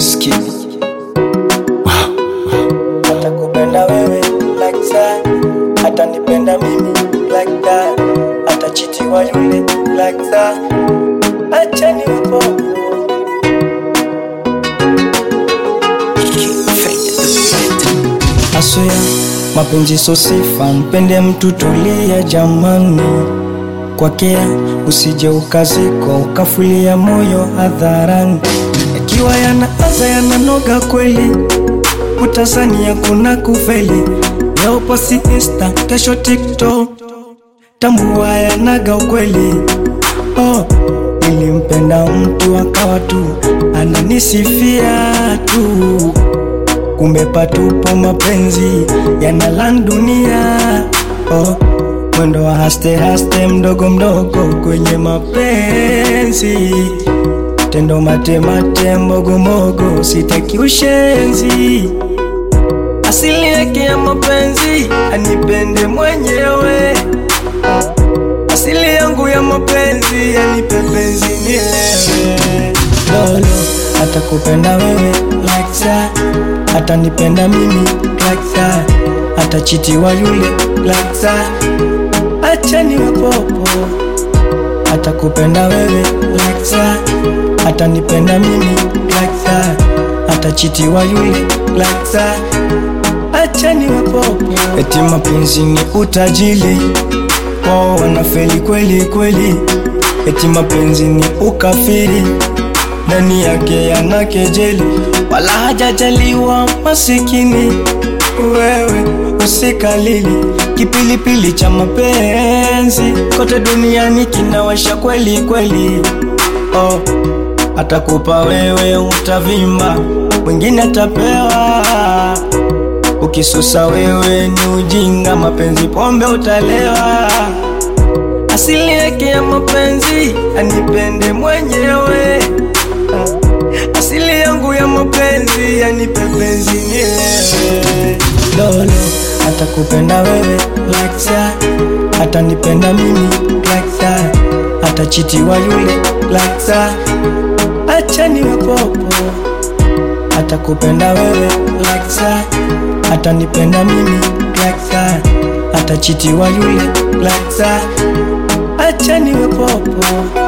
Wizkid. atakupenda wewe like that, atanipenda mimi like that, atachitiwa yule like that, acha niwe popo. Asoya mapenzi so sifa, mpende mtu tulia jamani, kwakea usije ukaziko ukafulia moyo hadharani, yakiwa yanaanza yananoga kweli utazania kuna kufeli leo posi insta kesho tiktok tambua yanaga ukweli oh, nilimpenda mtu akawa tu ananisifia tu kumbe patupo mapenzi yanalan dunia oh, mwendo wa haste haste mdogo mdogo kwenye mapenzi tendo matemate mogomogo sitaki ushenzi asili yake ya mapenzi anipende mwenyewe asili yangu ya mapenzi anipe penzi nilewe lolo atakupenda wewe like that atanipenda mimi like that atachitiwa yule like that acha niwe popo atakupenda wewe like that atanipenda mimi like that atachitiwa yule like that acha niwe popo eti mapenzi ni utajili wao wanafeli kweli kweli eti mapenzi ni ukafiri ndani yake yana kejeli wala hajajaliwa masikini wewe usikalili kipilipili cha mapenzi kote duniani kinawasha kweli kweli oh, atakupa wewe utavimba mwingine atapewa ukisusa wewe ni ujinga mapenzi pombe utalewa asili yake ya mapenzi anipende mwenyewe asili yangu ya mapenzi anipe penzi nilewe lolo atakupenda wewe like that atanipenda mimi like that atachitiwa yule like that acha niwe popo atakupenda wewe like that atanipenda mimi like that atachitiwa yule like that acha niwe popo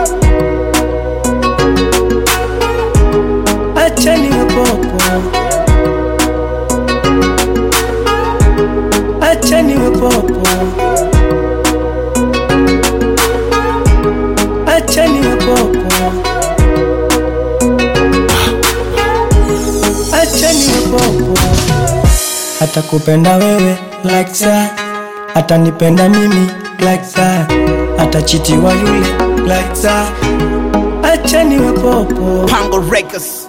acha niwe popo acha niwe popo acha niwe popo acha niwe popo atakupenda wewe like that atanipenda mimi like that atachitiwa yule like that acha niwe popo Pango Records.